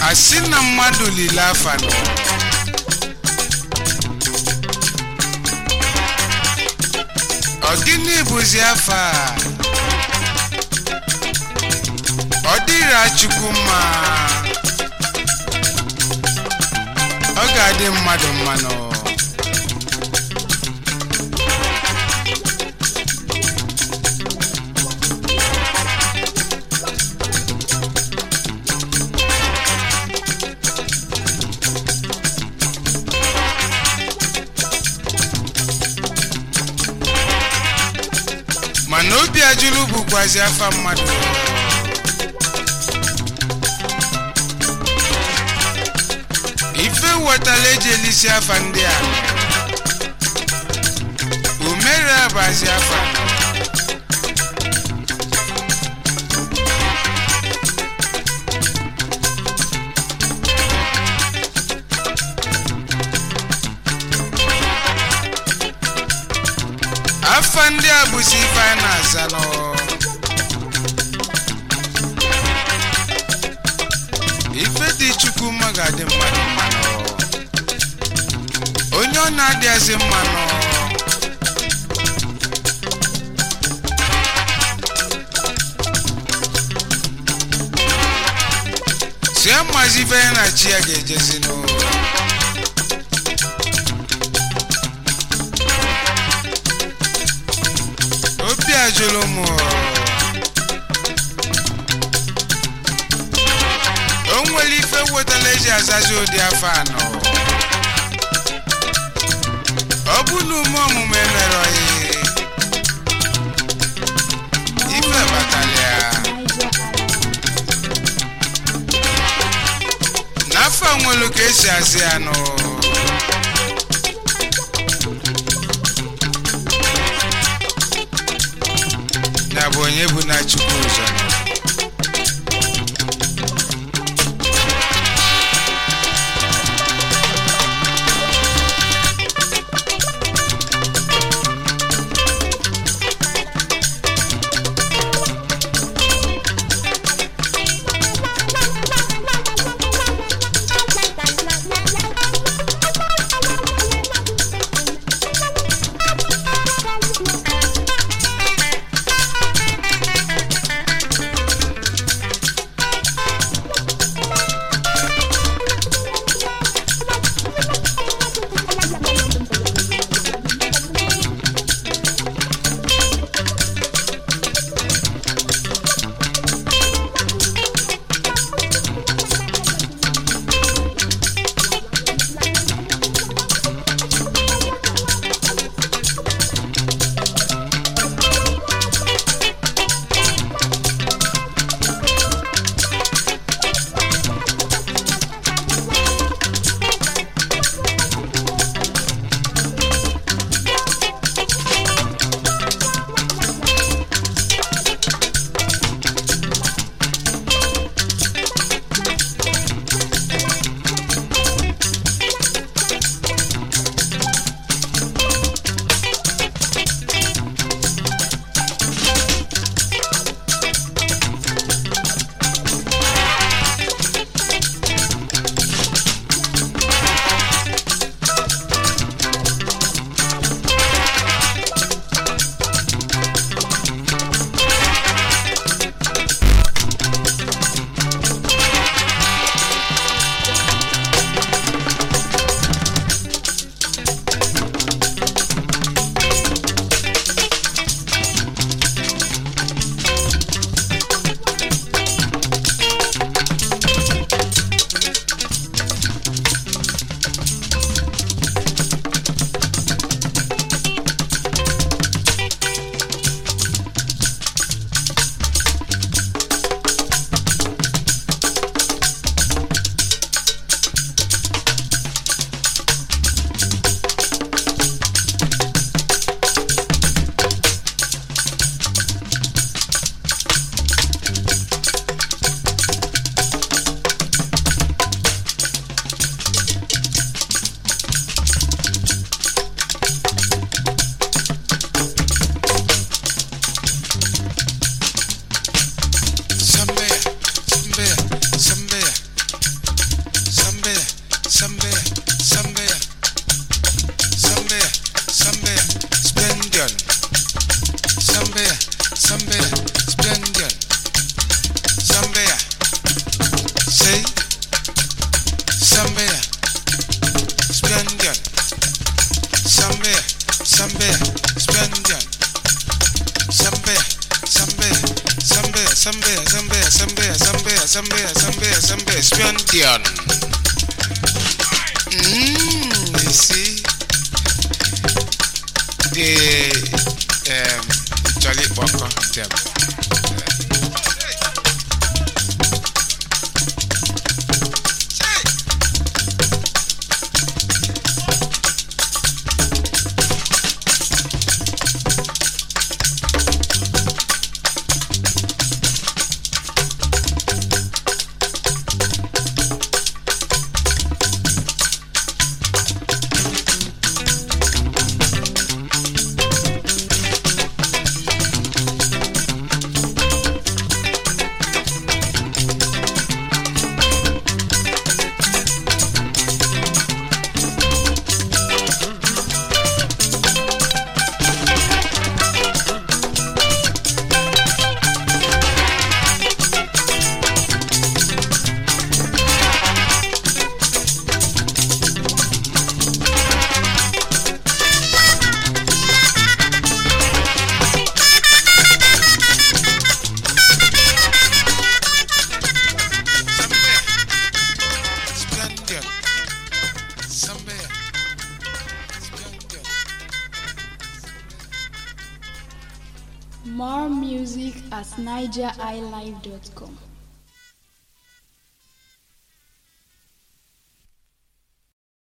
asị na mmadụ lile afa nọ ọ gịnị bụzi afa a? ọ dịra chukwu mma ọ ga-adị mmadụ mmanụ mana obi ajụlụ bụkwazi afa mmadụ ife wetala eji elisi afa ndị a umere abazi afa afa ndị a bụzi ife a na-aza nọ ife dị chukwu mma ga-adị mmadụ mmanụ onye ọ na-adịghịzi mmanụ si amazi ife ya na chi ya ga-ejezi n'ụlọ obi ajụlụ m o nwere ife wetala eji azazi ụdị afọ anọ ọ bụ na ume ọmụmụ emerọghị ife batala ya n'afọ nwelu ka esi azị anụ ya bụ onye bụ na chukwu ụzọ Zambia, Zambia, Zambia, Splendid. Mm, you see, the um, Jolly Boko them. Zambia, Splendid. Zambia, Splendid. More music at nigeriilive.com.